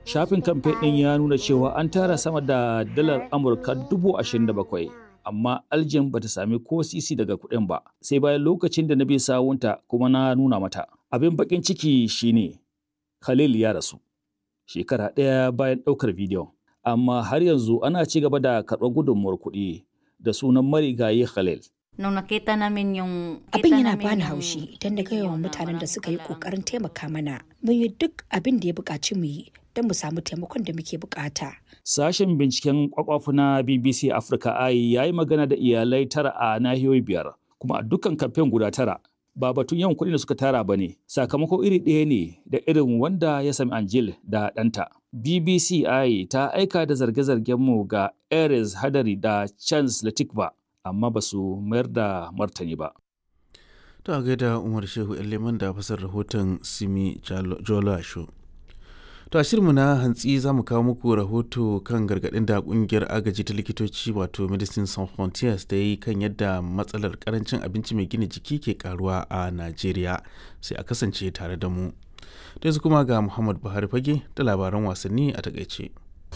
Shafin kamfe ɗin ya nuna cewa an tara sama da dalar Amurka dubu ashirin da bakwai. Amma Aljin bata sami ko sisi daga kuɗin ba, sai bayan lokacin da na bi sawunta kuma na nuna mata. Abin baƙin ciki shine Khalil ya rasu. Shekara ɗaya bayan ɗaukar bidiyon. Amma har yanzu ana ci gaba da karɓar gudunmuwar kuɗi da sunan marigayi Khalil. Nung nakita namin yung... Abin yana bani haushi idan na gaya wa mutanen da suka yi kokarin taimaka mana. Mun yi duk abin da ya buƙaci mu yi don mu samu taimakon da muke buƙata. Sashen binciken kwakwafu na BBC Africa Eye ya yi magana da iyalai tara a nahiyoyi biyar, kuma a dukkan kamfen guda tara. Ba batun yawan kuɗin da suka tara ba ne, sakamako iri ɗaya ne da irin wanda ya sami Angel da ɗanta. BBC Eye ta aika da zarge-zargen mu ga Ares Hadari da Chance Latikba, amma ba su mayar da martani ba. Ta gaida Umar Shehu Leman da fasar rahoton Simi Jola Show. To a shirinmu na hantsi za mu kawo muku rahoto kan gargaɗin da ƙungiyar agaji ta likitoci wato Medicine Sans Frontiers da yi kan yadda matsalar karancin abinci mai gina jiki ke karuwa a Najeriya sai a kasance tare da mu. Da yanzu kuma ga Muhammad Buhari fage da labaran wasanni a takaice.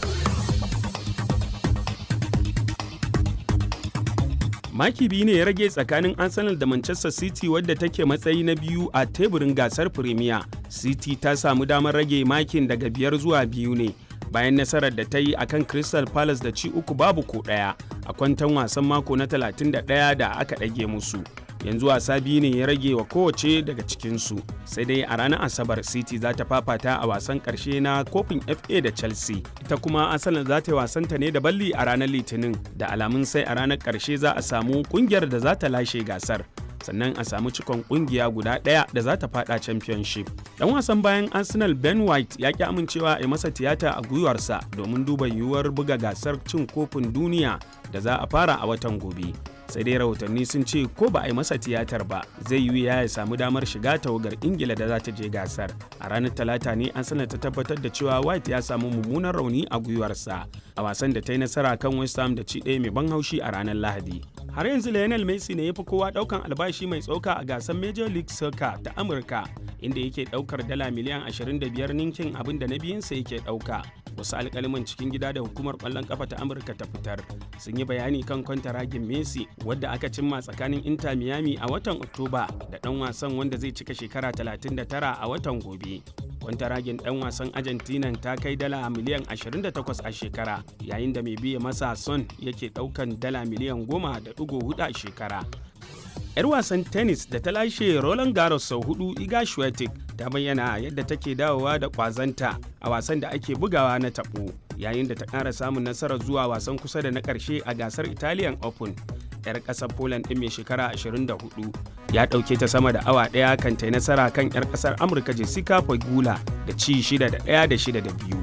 maki biyu ne ya rage tsakanin arsenal da manchester city wadda take matsayi na biyu a teburin gasar premier city ta samu damar rage makin daga biyar zuwa biyu ne bayan nasarar da ta yi akan crystal palace da ci uku babu ko ɗaya a kwantan wasan mako na 31 da aka ɗage musu yanzu wasa biyu ne ya rage wa kowace daga cikinsu sai dai a ranar asabar city za ta fafata a wasan karshe na kofin fa da chelsea ita kuma asalin za ta yi wasanta ne da balli a ranar litinin da alamun sai a ranar karshe za a samu kungiyar da za ta lashe gasar sannan a samu cikon kungiya guda ɗaya da za ta fada championship dan wasan bayan arsenal ben white ya ki amincewa a masa tiyata a gwiwarsa domin duba yiwuwar buga gasar cin kofin duniya da za a fara a watan gobe sai dai rahotanni sun ce ko ba a yi masa tiyatar ba zai yi ya ya samu damar shiga tawagar ingila da za ta je gasar a ranar talata ne an sanar ta tabbatar da cewa white ya samu mummunan rauni a gwiwarsa a wasan da ta yi nasara kan west ham da ci ɗaya mai ban haushi a ranar lahadi har yanzu lionel messi ne ya fi kowa ɗaukan albashi mai tsoka a gasar major league soccer ta amurka inda yake ɗaukar dala miliyan 25 ninkin abin da na biyunsa yake ɗauka wasu alkaliman cikin gida da hukumar kwallon kafa ta amurka ta fitar sun yi bayani kan kwantaragin messi wadda aka cimma tsakanin inter miami a watan oktoba da dan wasan wanda zai cika shekara 39 a watan gobe kwantaragin dan wasan argentina ta kai dala miliyan 28 a shekara yayin da mai biya masa son yake daukan dala miliyan 10.4 a shekara 'yar wasan tennis da ta lashe Roland Garros sau hudu Iga Swiatek ta bayyana yadda take dawowa da kwazanta a wasan da ake bugawa na tabo yayin da ta ƙara samun nasarar zuwa wasan kusa da na ƙarshe a gasar Italian Open. 'yar ƙasar Poland ɗin mai shekara 24 ya ɗauke ta sama da awa ɗaya kan ta nasara kan 'yar ƙasar Amurka Jessica Pegula da ci 6 da 1 da 6 da 2.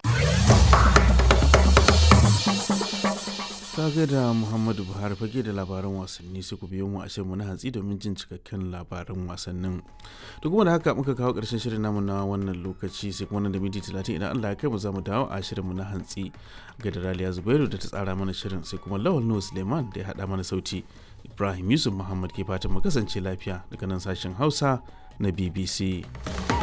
Kaga da Muhammadu Buhari fage da labaran wasanni sai ku biyo mu a shirin na hantsi domin jin cikakken labaran wasannin. Da kuma da haka muka kawo ƙarshen shirin namu na wannan lokaci sai kuma nan da minti talatin idan Allah ya kai mu za mu dawo a shirinmu na hantsi. Ga da Raliya Zubairu da ta tsara mana shirin sai kuma Lawal Nuhu Suleiman da ya haɗa mana sauti. Ibrahim Yusuf Muhammad ke fatan mu kasance lafiya daga nan sashen Hausa na BBC.